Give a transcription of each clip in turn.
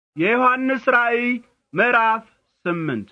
የዮሐንስ ራእይ ምዕራፍ ስምንት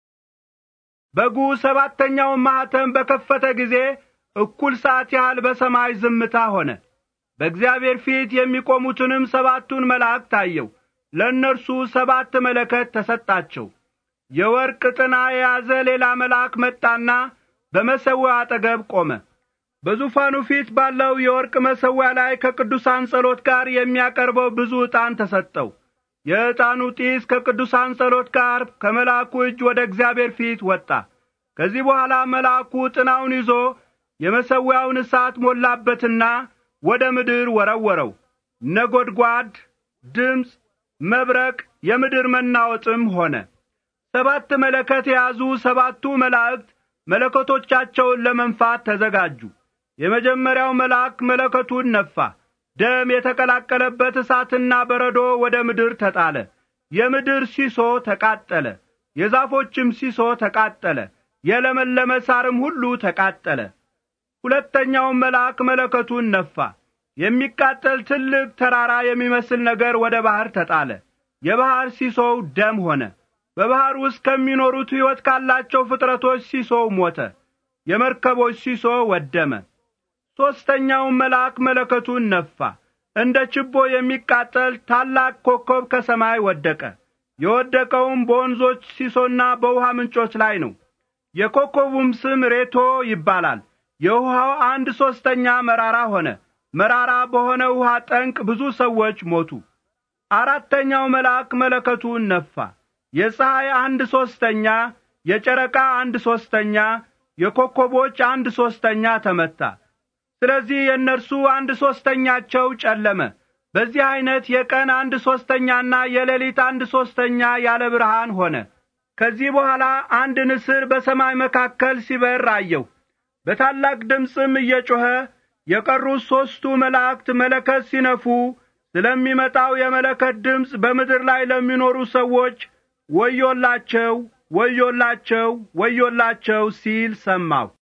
በጉ ሰባተኛውን ማኅተም በከፈተ ጊዜ እኩል ሰዓት ያህል በሰማይ ዝምታ ሆነ። በእግዚአብሔር ፊት የሚቆሙትንም ሰባቱን መላእክት ታየው። ለእነርሱ ሰባት መለከት ተሰጣቸው። የወርቅ ጥና የያዘ ሌላ መልአክ መጣና በመሠዊያው አጠገብ ቆመ። በዙፋኑ ፊት ባለው የወርቅ መሠዊያ ላይ ከቅዱሳን ጸሎት ጋር የሚያቀርበው ብዙ ዕጣን ተሰጠው። የዕጣኑ ጢስ ከቅዱሳን ጸሎት ጋር ከመልአኩ እጅ ወደ እግዚአብሔር ፊት ወጣ። ከዚህ በኋላ መልአኩ ጥናውን ይዞ የመሠዊያውን እሳት ሞላበትና ወደ ምድር ወረወረው። ነጐድጓድ፣ ድምፅ፣ መብረቅ፣ የምድር መናወጥም ሆነ። ሰባት መለከት የያዙ ሰባቱ መላእክት መለከቶቻቸውን ለመንፋት ተዘጋጁ። የመጀመሪያው መልአክ መለከቱን ነፋ። ደም የተቀላቀለበት እሳትና በረዶ ወደ ምድር ተጣለ። የምድር ሲሶ ተቃጠለ፣ የዛፎችም ሲሶ ተቃጠለ፣ የለመለመ ሳርም ሁሉ ተቃጠለ። ሁለተኛውም መልአክ መለከቱን ነፋ። የሚቃጠል ትልቅ ተራራ የሚመስል ነገር ወደ ባሕር ተጣለ። የባሕር ሲሶው ደም ሆነ። በባሕር ውስጥ ከሚኖሩት ሕይወት ካላቸው ፍጥረቶች ሲሶው ሞተ። የመርከቦች ሲሶ ወደመ። ሦስተኛውም መልአክ መለከቱን ነፋ። እንደ ችቦ የሚቃጠል ታላቅ ኮከብ ከሰማይ ወደቀ። የወደቀውም በወንዞች ሲሶና በውሃ ምንጮች ላይ ነው። የኮከቡም ስም ሬቶ ይባላል። የውሃው አንድ ሦስተኛ መራራ ሆነ። መራራ በሆነ ውሃ ጠንቅ ብዙ ሰዎች ሞቱ። አራተኛው መልአክ መለከቱን ነፋ። የፀሐይ አንድ ሦስተኛ፣ የጨረቃ አንድ ሦስተኛ፣ የኮከቦች አንድ ሦስተኛ ተመታ። ስለዚህ የእነርሱ አንድ ሦስተኛቸው ጨለመ። በዚህ ዐይነት የቀን አንድ ሦስተኛና የሌሊት አንድ ሦስተኛ ያለ ብርሃን ሆነ። ከዚህ በኋላ አንድ ንስር በሰማይ መካከል ሲበር አየሁ። በታላቅ ድምፅም እየጮኸ የቀሩት ሦስቱ መላእክት መለከት ሲነፉ ስለሚመጣው የመለከት ድምፅ በምድር ላይ ለሚኖሩ ሰዎች ወዮላቸው፣ ወዮላቸው፣ ወዮላቸው ሲል ሰማሁ።